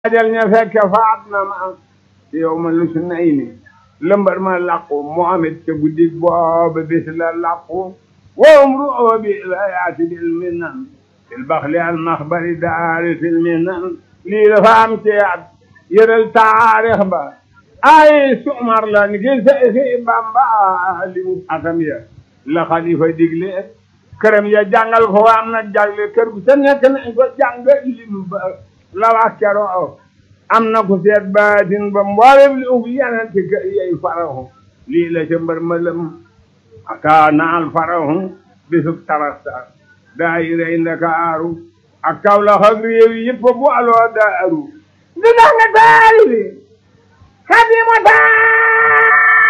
ajal ña fekke faat na ma yow ma lu su nay ni lëmbar ma làqu Muhammad ca guddi booba bis la làqu wowum ru'oo bi la yaati bil minan fil baxli al maxbari daari fil minan lii dafa am ci at yëral taarix ba ay sumar la ni ki Seexi Bamba li mu atam ya la xalifa digle këram ya jàngal ko am na jagle kër gu sa nekk nañ ko jàng lim ba la wax keroo am na ku seet baatin ba mboolem li ub yeneen ci kër yey farahu lii la ca mbër ma lëm aka naal farahu bisub tarasta daay rey ndakaaru ak Kawlax ak réew yi yëpp bu aloo daaru di dax nga daari bi xadi mo taa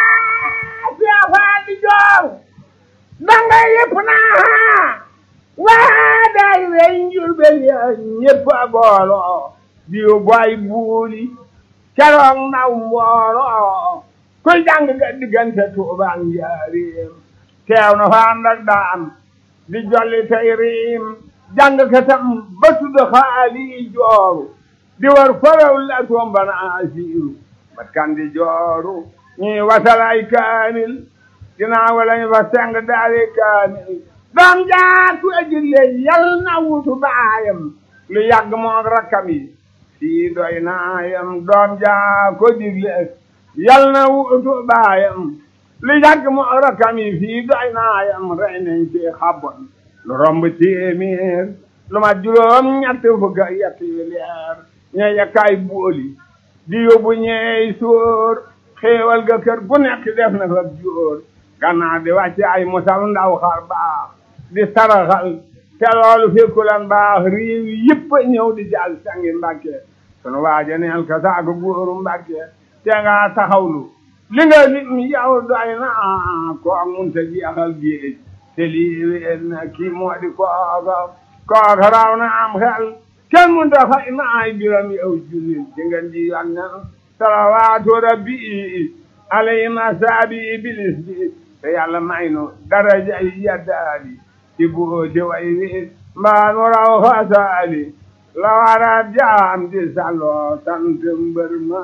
siafaa di joor danga yëpp naa waa daay rey njurbel ya ñëpp a booloo diw boy buuli keroog naw mbooloo kuy jàng ga diggante Tuubaa ak Njaaréem teew na fa ànd ak daan di jolli tey riim jàng katam ba tudd xaali jooru di war faraw la tombana asiiru bat kan di jooru ñuy wasalay kaamil dinaa wala ñu fa seng daari kaamil doom jaatu ajille yal na wutu baayam lu yàgg moog rakkam yi sii doy naayam doom jaa ko digle yal na wutu baayam lu yàgg moog rakkam yi fii doy naayam rey nañ ci xabon lu romb téeméer lu ma juróom ñett fukk ak yett yu leer ña yakkaay booli di yóbbu ñeey sóor xéewal ga kër gu nekk def na fa jóor gannaaw di wàcce ay musal ndaw xar baax di saraxal te loolu fekkulan baax réew yëpp ñëw di jàll sangi mbàkke sunu waaja neel ka saaku góoru mbàkke te nga taxawlu li nga nit mi yow doy na ko mun ta jeexal géej te lii wéer na kii moo di kooka kooka raw na am xel kenn mun ta fay na ay biram yow jullit ci ngeen di yonne salawaatu rabbi alayhima saabi iblis bi te yàlla may nu daraja yi yaddaali ci buuti way wi mbaa nu raw xasaali la wara jaam di salloo sant mbër ma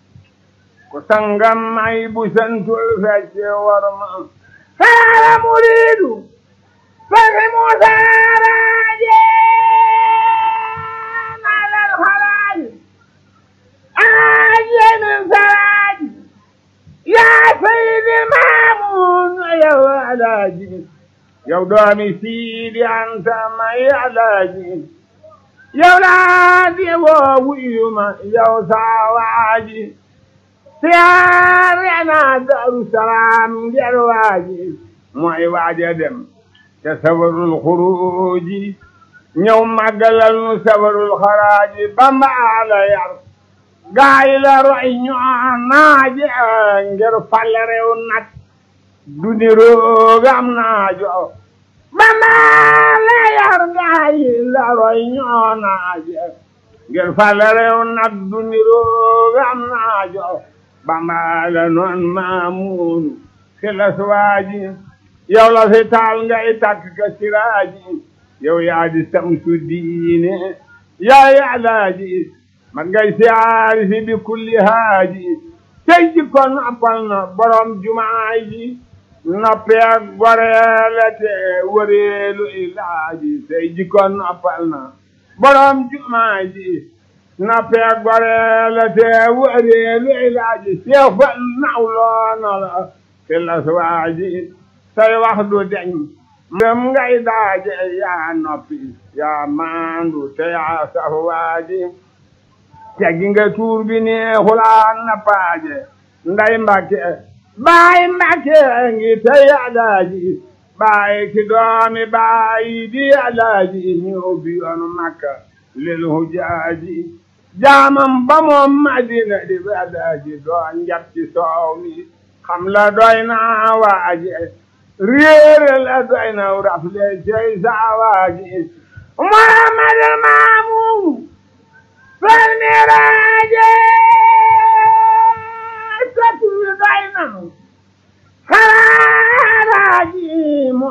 ku sangam may bu santul fecce war ma saara muriidu fasi mu saaraaje nalal xalaaji aaje min saraaji yaa sayidi maamun yow alaaji yow doomi siidi anta may alaaji yow laa di woo wuyuma yow saawaaji siyaare naa daru salaam ngir waaji mooy waaja dem te sabarul xuruuji ñëw màggalal nu sabarul xaraaji bamba la yar gaay la roy ñoo naaje ngir fal rew nag du ni roogam naajo bamba la yar gaay la roy ñoo naaje ngir fal rew nag du ni roogam naajo bamba la noon maamuunu xilas waaji yow la fi taal ngay takk ka siraaji yow yaa di samsu diine yaa yaalaaji man ngay siyaari si bi kulli haaji tey ji ko noppal na borom jumaa ji noppee goreele te wëreelu ilaaji tey ji ko noppal na borom jumaa ji noppee goreele te wëreelu ilaaji seefal nawloona la filas waaji say wax du deñ dem ngay daaje yaa noppi yaa maandu te yaa saf waaji teggi nga tuur bi neexulaan na paaje nday mbàkke baay mbàkke ngi tey alaaji baay ki doomi baay di alaaji ñëw bi yoonu makka lil hujaaji jaamam ba moom madina di bi alaaji doon njab ci soow mi xam la doy na waaje réere la doy na rafle cey saa waaji muhammadul maamun fal miraaje satu doy na xaraaji